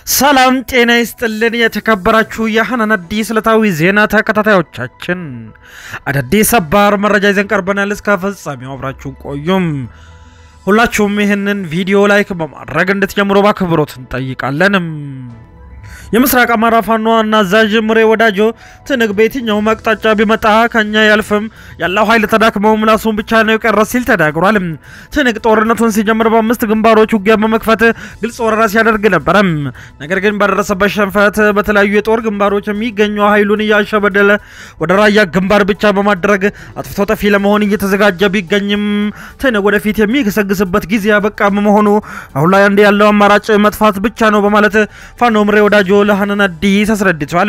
ሰላም ጤና ይስጥልን። የተከበራችሁ የሐናን አዲስ ዕለታዊ ዜና ተከታታዮቻችን አዳዲስ ሰባር መረጃ ይዘን ቀርበናል። እስከ ፍጻሜው አብራችሁን ቆዩም። ሁላችሁም ይህንን ቪዲዮ ላይክ በማድረግ እንድትጀምሩ በአክብሮት እንጠይቃለንም። የምስራቅ አማራ ፋኖ ዋና አዛዥ ምሬ ወዳጆ ትንግ በየትኛውም አቅጣጫ ቢመጣ ከኛ ያልፍም ያለው ኃይል ተዳክመው ምላሱን ብቻ ነው የቀረ ሲል ተናግሯል። ትንግ ጦርነቱን ሲጀምር በአምስት ግንባሮች ውጊያ በመክፈት ግልጽ ወረራ ሲያደርግ ነበረም። ነገር ግን በደረሰበት ሸንፈት በተለያዩ የጦር ግንባሮች የሚገኘው ኃይሉን እያሸበደለ ወደ ራያ ግንባር ብቻ በማድረግ አጥፍቶ ጠፊ ለመሆን እየተዘጋጀ ቢገኝም ትንግ ወደፊት የሚገሰግስበት ጊዜ ያበቃ በመሆኑ አሁን ላይ አንድ ያለው አማራጭ መጥፋት ብቻ ነው በማለት ፋኖ ምሬ ወዳጆ ለሐናን አዲስ አስረድቷል።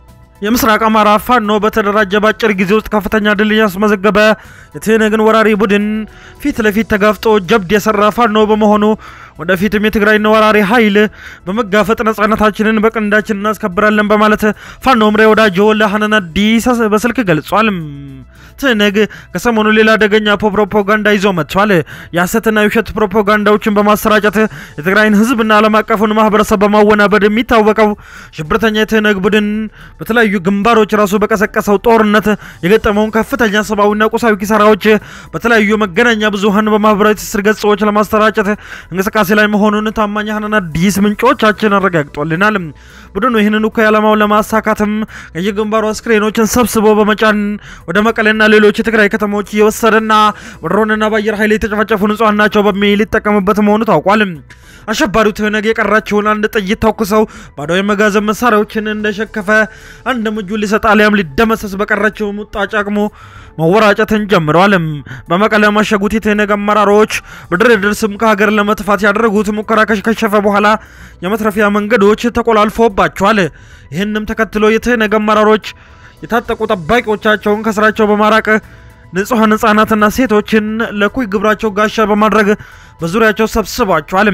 የምስራቅ አማራ ፋኖ በተደራጀ በአጭር ጊዜ ውስጥ ከፍተኛ ድል ያስመዘገበ የትህነግን ወራሪ ቡድን ፊት ለፊት ተጋፍጦ ጀብድ የሰራ ፋኖ በመሆኑ ወደፊትም የትግራይን ወራሪ ኃይል በመጋፈጥ ነጻነታችንን በቀንዳችን እናስከብራለን በማለት ፋኖ ምሬ ወዳጆ ለሐናን አዲስ በስልክ ገልጿል። ትህነግ ከሰሞኑ ሌላ አደገኛ ፕሮፓጋንዳ ይዞ መጥቷል። የሐሰትና የውሸት ፕሮፓጋንዳዎችን በማሰራጨት የትግራይን ሕዝብና ዓለም አቀፉን ማህበረሰብ በማወናበድ የሚታወቀው ሽብርተኛ የትህነግ ቡድን በተለያዩ ግንባሮች ራሱ በቀሰቀሰው ጦርነት የገጠመውን ከፍተኛ ሰብአዊና ቁሳዊ ኪሳራዎች በተለያዩ መገናኛ ብዙኃን በማህበራዊ ትስስር ገጾች ለማሰራጨት እንቅስቃሴ ላይ መሆኑን ታማኝ ሐናን አዲስ ምንጮቻችን አረጋግጦልናል። ቡድኑ ይህንን እኩይ ዓላማውን ለማሳካትም የግንባሩ አስክሬኖችን ሰብስቦ በመጫን ወደ መቀሌና ሌሎች የትግራይ ከተሞች እየወሰደና በድሮንና በአየር ኃይል የተጨፈጨፉ ንጹሐን ናቸው በሚል ሊጠቀምበት መሆኑ ታውቋል። አሸባሪው ትህነግ የቀራቸውን አንድ ጥይት ተኩሰው ባዶ የመጋዘን መሳሪያዎችን እንደሸከፈ አንድም እጁን ሊሰጥ አሊያም ሊደመሰስ በቀራቸው ሙጣጭ አቅሙ መወራጨትን ጀምረዋል። በመቀለ ማሸጉት የትህነግ አመራሮች በድርድር ስም ከሀገር ለመጥፋት ያደረጉት ሙከራ ከሸፈ በኋላ የመትረፊያ መንገዶች ተቆላልፎባቸዋል። ይህንም ተከትሎ የትህነግ አመራሮች የታጠቁ ጠባቂዎቻቸውን ከስራቸው በማራቅ ንጹሐን ህጻናትና ሴቶችን ለኩይ ግብራቸው ጋሻ በማድረግ በዙሪያቸው ሰብስቧቸዋል።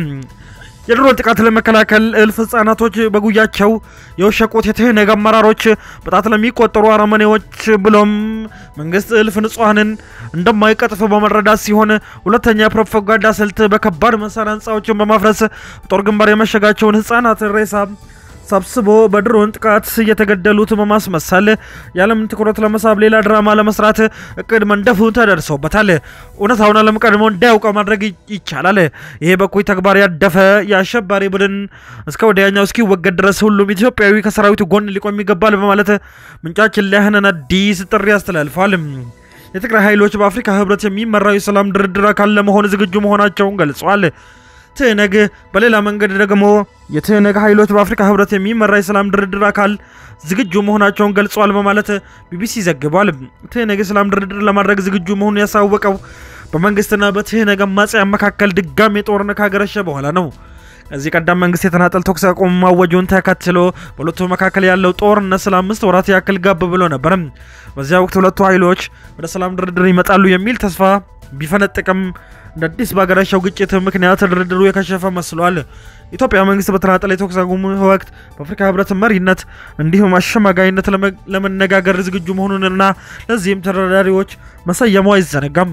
የድሮን ጥቃት ለመከላከል እልፍ ህጻናቶች በጉያቸው የወሸቁት የትህነግ አመራሮች በጣት ለሚቆጠሩ አረመኔዎች ብሎም መንግስት እልፍ ንጹሐንን እንደማይቀጥፍ በመረዳት ሲሆን፣ ሁለተኛ የፕሮፓጋንዳ ስልት በከባድ መሳሪያ ህንፃዎችን በማፍረስ ጦር ግንባር የመሸጋቸውን ህጻናት ሬሳ ሰብስቦ በድሮን ጥቃት እየተገደሉት በማስመሰል የዓለምን ትኩረት ለመሳብ ሌላ ድራማ ለመስራት እቅድ መንደፉ ተደርሶበታል። እውነታውን ዓለም ቀድሞ እንዳያውቀው ማድረግ ይቻላል። ይሄ በኩይ ተግባር ያደፈ የአሸባሪ ቡድን እስከ ወዲያኛው እስኪወገድ ድረስ ሁሉም ኢትዮጵያዊ ከሰራዊቱ ጎን ሊቆም ይገባል በማለት ምንጫችን ለሐናን አዲስ ጥሪ አስተላልፏል። የትግራይ ኃይሎች በአፍሪካ ህብረት የሚመራው የሰላም ድርድር አካል ለመሆን ዝግጁ መሆናቸውን ገልጸዋል። ትህነግ በሌላ መንገድ ደግሞ የትህነግ ኃይሎች በአፍሪካ ህብረት የሚመራ የሰላም ድርድር አካል ዝግጁ መሆናቸውን ገልጸዋል በማለት ቢቢሲ ዘግቧል። ትህነግ የሰላም ድርድር ለማድረግ ዝግጁ መሆኑን ያሳወቀው በመንግስትና በትህነግ አማጽያን መካከል ድጋሜ ጦርነት ካገረሸ በኋላ ነው። ከዚህ ቀደም መንግስት የተናጠል ተኩስ አቁም ማወጁን ተከትሎ በሁለቱ መካከል ያለው ጦርነት ስለ አምስት ወራት ያክል ጋብ ብሎ ነበር። በዚያ ወቅት ሁለቱ ኃይሎች ወደ ሰላም ድርድር ይመጣሉ የሚል ተስፋ ቢፈነጥቅም እንደ አዲስ በሀገራቸው ግጭት ምክንያት ድርድሩ የከሸፈ መስሏል። ኢትዮጵያ መንግስት በተናጠለ የተኩስ አቁም ወቅት በአፍሪካ ህብረት መሪነት እንዲሁም አሸማጋይነት ለመነጋገር ዝግጁ መሆኑንና ለዚህም ተደራዳሪዎች መሰየሙ አይዘነጋም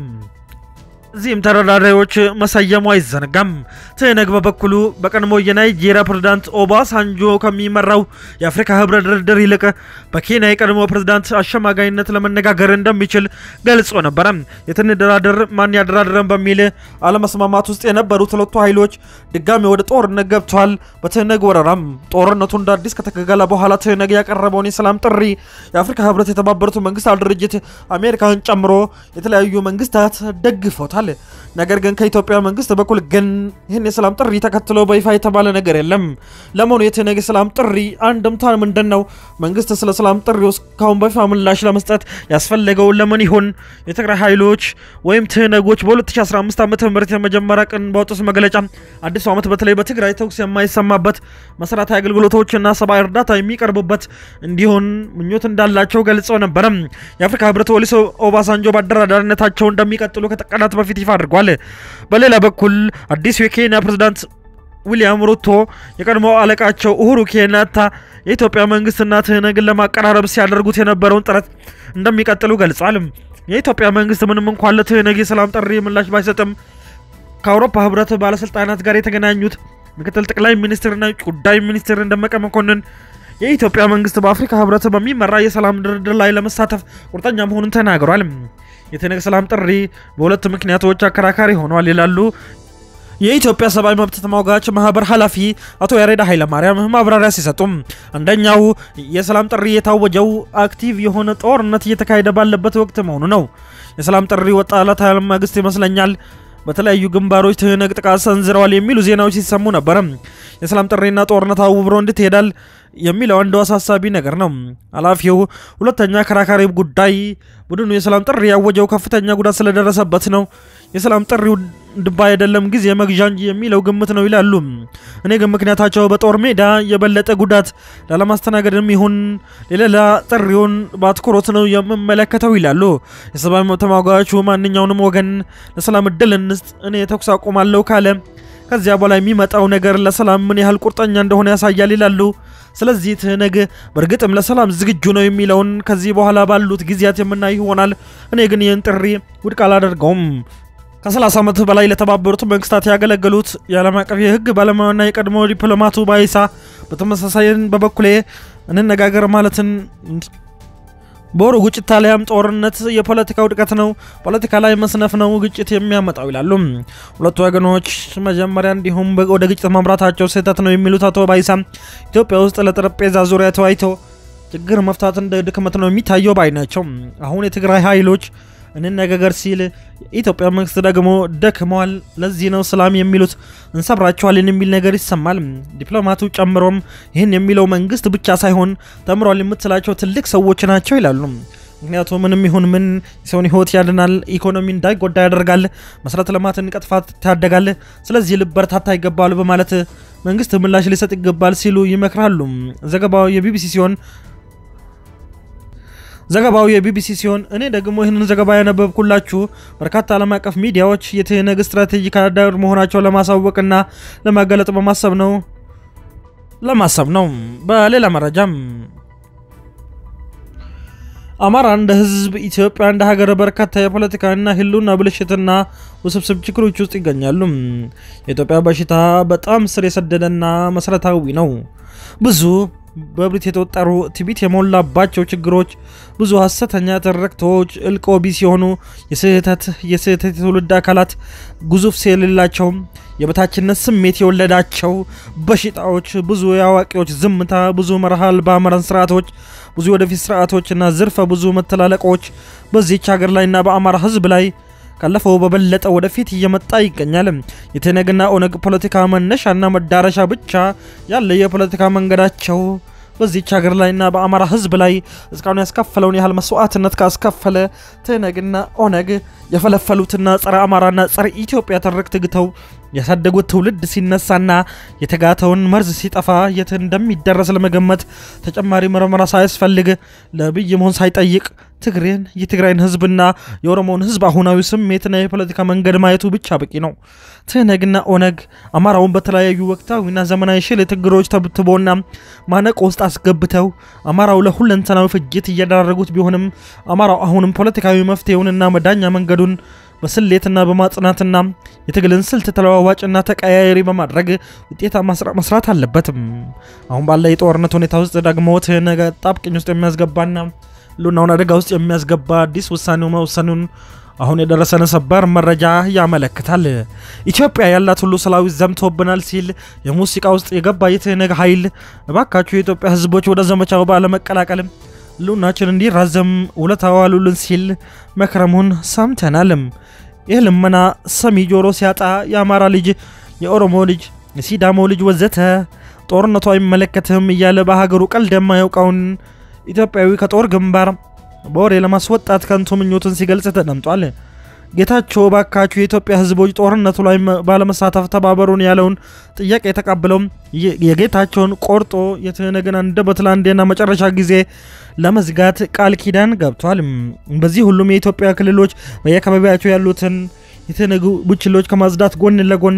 እዚህም ተደራዳሪዎች መሰየሙ አይዘነጋም። ትህነግ በበኩሉ በቀድሞ የናይጄሪያ ፕሬዝዳንት ኦባሳንጆ ከሚመራው የአፍሪካ ህብረት ድርድር ይልቅ በኬንያ የቀድሞ ፕሬዝዳንት አሸማጋይነት ለመነጋገር እንደሚችል ገልጾ ነበረ። የትንደራደር ማን ያደራድረን በሚል አለመስማማት ውስጥ የነበሩት ሁለቱ ኃይሎች ድጋሚ ወደ ጦርነት ገብተዋል። በትህነግ ወረራም ጦርነቱ እንደ አዲስ ከተገገለ በኋላ ትህነግ ያቀረበውን የሰላም ጥሪ የአፍሪካ ህብረት፣ የተባበሩት መንግስታት ድርጅት አሜሪካን ጨምሮ የተለያዩ መንግስታት ደግፎታል። ነገር ግን ከኢትዮጵያ መንግስት በኩል ግን ይህን የሰላም ጥሪ ተከትሎ በይፋ የተባለ ነገር የለም። ለመሆኑ የትህነግ የሰላም ጥሪ አንድምታ ምንድን ነው? መንግስት ስለ ሰላም ጥሪ እስካሁን በይፋ ምላሽ ለመስጠት ያስፈለገው ለምን ይሆን? የትግራይ ኃይሎች ወይም ትህነጎች በ2015 ዓ ም የመጀመሪያ ቀን ባወጡት መግለጫ አዲሱ ዓመት በተለይ በትግራይ ተኩስ የማይሰማበት መሰረታዊ አገልግሎቶችና ሰብአዊ እርዳታ የሚቀርቡበት እንዲሆን ምኞት እንዳላቸው ገልጸው ነበረ። የአፍሪካ ህብረት ኦሉሴጉን ኦባሳንጆ በአደራዳሪነታቸው እንደሚቀጥሉ ከቀናት በፊት ይፋ አድርጓል። በሌላ በኩል አዲሱ የኬንያ ፕሬዝዳንት ዊሊያም ሩቶ የቀድሞ አለቃቸው ኡሁሩ ኬንያታ የኢትዮጵያ መንግስትና ትህነግን ለማቀራረብ ሲያደርጉት የነበረውን ጥረት እንደሚቀጥሉ ገልጿል። የኢትዮጵያ መንግስት ምንም እንኳን ለትህነግ የሰላም ጥሪ ምላሽ ባይሰጥም ከአውሮፓ ህብረት ባለስልጣናት ጋር የተገናኙት ምክትል ጠቅላይ ሚኒስትርና የውጭ ጉዳይ ሚኒስትር ደመቀ መኮንን የኢትዮጵያ መንግስት በአፍሪካ ህብረት በሚመራ የሰላም ድርድር ላይ ለመሳተፍ ቁርጠኛ መሆኑን ተናግሯል። የትነግ ሰላም ጥሪ በሁለት ምክንያቶች አከራካሪ ሆኗል ይላሉ የኢትዮጵያ ሰብአዊ መብት ተሟጋች ማህበር ኃላፊ አቶ ያሬድ ኃይለማርያም ማብራሪያ ሲሰጡም፣ አንደኛው የሰላም ጥሪ የታወጀው አክቲቭ የሆነ ጦርነት እየተካሄደ ባለበት ወቅት መሆኑ ነው። የሰላም ጥሪ ወጣለት ማግስት ይመስለኛል በተለያዩ ግንባሮች ትህነግ ጥቃት ሰንዝረዋል የሚሉ ዜናዎች ሲሰሙ ነበረ። የሰላም ጥሪና ጦርነት አውብሮ እንድትሄዳል የሚለው አንዱ አሳሳቢ ነገር ነው። ኃላፊው ሁለተኛ አከራካሪ ጉዳይ ቡድኑ የሰላም ጥሪ ያወጀው ከፍተኛ ጉዳት ስለደረሰበት ነው። የሰላም ጥሪው ድባ አይደለም ጊዜ መግዣ እንጂ የሚለው ግምት ነው ይላሉ። እኔ ግን ምክንያታቸው በጦር ሜዳ የበለጠ ጉዳት ላለማስተናገድም ይሁን ሌላ ጥሪውን በአትኩሮት ነው የምመለከተው ይላሉ። የሰብአዊ መብት ተሟጋቹ ማንኛውንም ወገን ለሰላም እድል እንስጥ፣ እኔ ተኩስ አቁማለሁ ካለ ከዚያ በኋላ የሚመጣው ነገር ለሰላም ምን ያህል ቁርጠኛ እንደሆነ ያሳያል ይላሉ። ስለዚህ ትህነግ በእርግጥም ለሰላም ዝግጁ ነው የሚለውን ከዚህ በኋላ ባሉት ጊዜያት የምናይ ይሆናል። እኔ ግን ይህን ጥሪ ውድቅ አላደርገውም። ከ30 ዓመት በላይ ለተባበሩት መንግስታት ያገለገሉት የዓለም አቀፍ የህግ ባለሙያና የቀድሞ ዲፕሎማቱ ባይሳ በተመሳሳይን በበኩሌ እንነጋገር ማለትን በወሩ ግጭት ታሊያም ጦርነት የፖለቲካ ውድቀት ነው፣ ፖለቲካ ላይ መስነፍ ነው ግጭት የሚያመጣው ይላሉ። ሁለቱ ወገኖች መጀመሪያ እንዲሁም ወደ ግጭት ማምራታቸው ስህተት ነው የሚሉት አቶ ባይሳ ኢትዮጵያ ውስጥ ለጠረጴዛ ዙሪያ ተወያይተው ችግር መፍታት እንደ ድክመት ነው የሚታየው ባይ ናቸው። አሁን የትግራይ ኃይሎች እንነጋገር ሲል የኢትዮጵያ መንግስት ደግሞ ደክመዋል፣ ለዚህ ነው ሰላም የሚሉት እንሰብራቸዋለን የሚል ነገር ይሰማል። ዲፕሎማቱ ጨምሮም ይህን የሚለው መንግስት ብቻ ሳይሆን ተምሯል የምትላቸው ትልቅ ሰዎች ናቸው ይላሉ። ምክንያቱም ምንም ይሁን ምን የሰውን ህይወት ያድናል፣ ኢኮኖሚ እንዳይጎዳ ያደርጋል፣ መሰረተ ልማትን ቀጥፋት ታደጋል። ስለዚህ ልበረታታ ይገባል በማለት መንግስት ምላሽ ሊሰጥ ይገባል ሲሉ ይመክራሉ። ዘገባው የቢቢሲ ሲሆን ዘገባው የቢቢሲ ሲሆን እኔ ደግሞ ይህንን ዘገባ ያነበብኩላችሁ በርካታ ዓለም አቀፍ ሚዲያዎች የትህነግ ስትራቴጂክ አጋር መሆናቸው ለማሳወቅና ለማገለጥ በማሰብ ነው ለማሰብ ነው። በሌላ መረጃም አማራ እንደ ህዝብ፣ ኢትዮጵያ እንደ ሀገር በርካታ የፖለቲካና ህልውና ብልሽትና ውስብስብ ችግሮች ውስጥ ይገኛሉ። የኢትዮጵያ በሽታ በጣም ስር የሰደደና መሰረታዊ ነው። ብዙ በብሪት የተወጠሩ ትዕቢት የሞላባቸው ችግሮች፣ ብዙ ሀሰተኛ ትርክቶች፣ እልቆ ቢስ የሆኑ የስህተት የስህተት የትውልድ አካላት ግዙፍ የሌላቸው የበታችነት ስሜት የወለዳቸው በሽታዎች፣ ብዙ የአዋቂዎች ዝምታ፣ ብዙ መርህ አልባ መረን ስርዓቶች፣ ብዙ የወደፊት ስርዓቶችና ዝርፈ ብዙ መተላለቆች በዚች ሀገር ላይና በአማራ ህዝብ ላይ ካለፈው በበለጠ ወደፊት እየመጣ ይገኛል። የትህነግና ኦነግ ፖለቲካ መነሻና መዳረሻ ብቻ ያለ የፖለቲካ መንገዳቸው በዚች ሀገር ላይና በአማራ ህዝብ ላይ እስካሁን ያስከፈለውን ያህል መስዋዕትነት ካስከፈለ ትህነግና ኦነግ የፈለፈሉትና ጸረ አማራና ጸረ ኢትዮጵያ ትርክት ግተው ያሳደጉት ትውልድ ሲነሳና የተጋተውን መርዝ ሲጠፋ የት እንደሚደረስ ለመገመት ተጨማሪ ምርመራ ሳያስፈልግ ለብይ መሆን ሳይጠይቅ ትግሬን የትግራይን ህዝብና የኦሮሞውን ህዝብ አሁናዊ ስሜትና የፖለቲካ መንገድ ማየቱ ብቻ በቂ ነው። ትህነግና ኦነግ አማራውን በተለያዩ ወቅታዊና ዘመናዊ ሽል ችግሮች ተብትቦና ማነቆ ውስጥ አስገብተው አማራው ለሁለንተናዊ ፍጅት እያደረጉት ቢሆንም አማራው አሁንም ፖለቲካዊ መፍትሄውንና መዳኛ መንገዱን በስሌትና በማጽናትና የትግልን ስልት ተለዋዋጭና ተቀያያሪ በማድረግ ውጤታማ ስራ መስራት አለበትም። አሁን ባለ የጦርነት ሁኔታ ውስጥ ደግሞ ትህነግ ጣብቅኝ ውስጥ የሚያስገባና ህልውናውን አደጋ ውስጥ የሚያስገባ አዲስ ውሳኔው መወሰኑን አሁን የደረሰን ሰበር መረጃ ያመለክታል። ኢትዮጵያ ያላት ሁሉ ሰራዊት ዘምቶብናል ሲል የሙዚቃ ውስጥ የገባ የትህነግ ኃይል እባካችሁ የኢትዮጵያ ህዝቦች ወደ ዘመቻው ባለመቀላቀል ህልውናችን እንዲራዘም ውለታ ዋሉልን ሲል መክረሙን ሰምተናልም። ይህ ልመና ሰሚ ጆሮ ሲያጣ የአማራ ልጅ፣ የኦሮሞ ልጅ፣ የሲዳሞ ልጅ ወዘተ ጦርነቱ አይመለከትም እያለ በሀገሩ ቀልድ የማያውቀውን ኢትዮጵያዊ ከጦር ግንባር በወሬ ለማስወጣት ከንቱ ምኞትን ሲገልጽ ተደምጧል። ጌታቸው ባካችሁ የኢትዮጵያ ህዝቦች ጦርነቱ ላይ ባለመሳተፍ ተባበሩን ያለውን ጥያቄ የተቀብለው የጌታቸውን ቆርጦ የትህነግን አንደበት ለአንዴና መጨረሻ ጊዜ ለመዝጋት ቃል ኪዳን ገብቷል። በዚህ ሁሉም የኢትዮጵያ ክልሎች በየአካባቢያቸው ያሉትን የትህነግ ቡችሎች ከማጽዳት ጎን ለጎን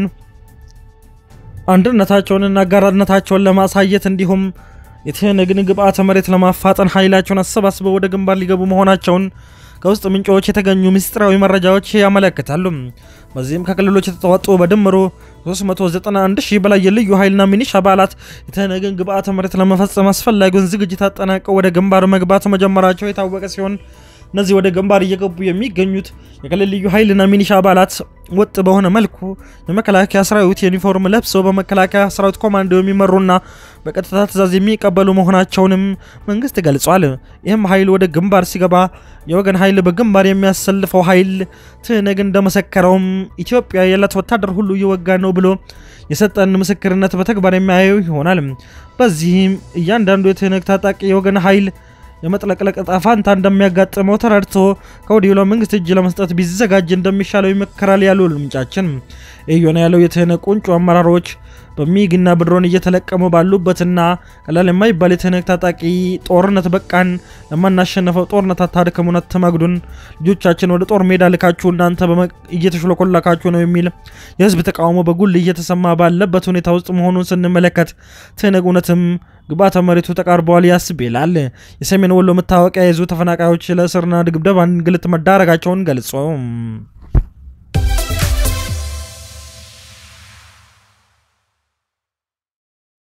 አንድነታቸውንና አጋራነታቸውን ለማሳየት እንዲሁም የትህነግን ግብዓተ መሬት ለማፋጠን ኃይላቸውን አሰባስበው ወደ ግንባር ሊገቡ መሆናቸውን ከውስጥ ምንጮች የተገኙ ምስጢራዊ መረጃዎች ያመለክታሉ። በዚህም ከክልሎች የተተዋጡ በድምሩ 391 ሺህ በላይ የልዩ ኃይልና ሚኒሻ አባላት የተነገን ግብአተ መሬት ለመፈጸም አስፈላጊውን ዝግጅት አጠናቀው ወደ ግንባር መግባት መጀመራቸው የታወቀ ሲሆን እነዚህ ወደ ግንባር እየገቡ የሚገኙት የክልል ልዩ ኃይልና ሚኒሻ አባላት ወጥ በሆነ መልኩ የመከላከያ ሰራዊት ዩኒፎርም ለብሰው በመከላከያ ሰራዊት ኮማንዶ የሚመሩና በቀጥታ ትዕዛዝ የሚቀበሉ መሆናቸውንም መንግስት ገልጿል። ይህም ኃይል ወደ ግንባር ሲገባ የወገን ኃይል በግንባር የሚያሰልፈው ኃይል ትነግ እንደመሰከረውም ኢትዮጵያ ያላት ወታደር ሁሉ እየወጋ ነው ብሎ የሰጠን ምስክርነት በተግባር የሚያየው ይሆናል። በዚህም እያንዳንዱ የትነግ ታጣቂ የወገን ኃይል የመጥለቅለቅ ዕጣ ፈንታ እንደሚያጋጥመው ተረድቶ ከወዲሁ ለመንግስት እጅ ለመስጠት ቢዘጋጅ እንደሚሻለው ይመከራል ያሉ ምንጫችን። ይህ ያለው የትህነግ ቁንጮ አመራሮች በሚግና ብድሮን እየተለቀሙ ባሉበትና ቀላል የማይባል የትህነግ ታጣቂ ጦርነት በቃን፣ ለማናሸነፈው ጦርነት አታድክሙን፣ አትመግዱን፣ ልጆቻችን ወደ ጦር ሜዳ ልካችሁ እናንተ እየተሽለኮላካችሁ ነው የሚል የህዝብ ተቃውሞ በጉል እየተሰማ ባለበት ሁኔታ ውስጥ መሆኑን ስንመለከት ትህነግ እውነትም ግብዓተ መሬቱ ተቃርበዋል ያስብ ይላል። የሰሜን ወሎ መታወቂያ የያዙ ተፈናቃዮች ለእስርና ድብደባ፣ እንግልት መዳረጋቸውን ገልጾ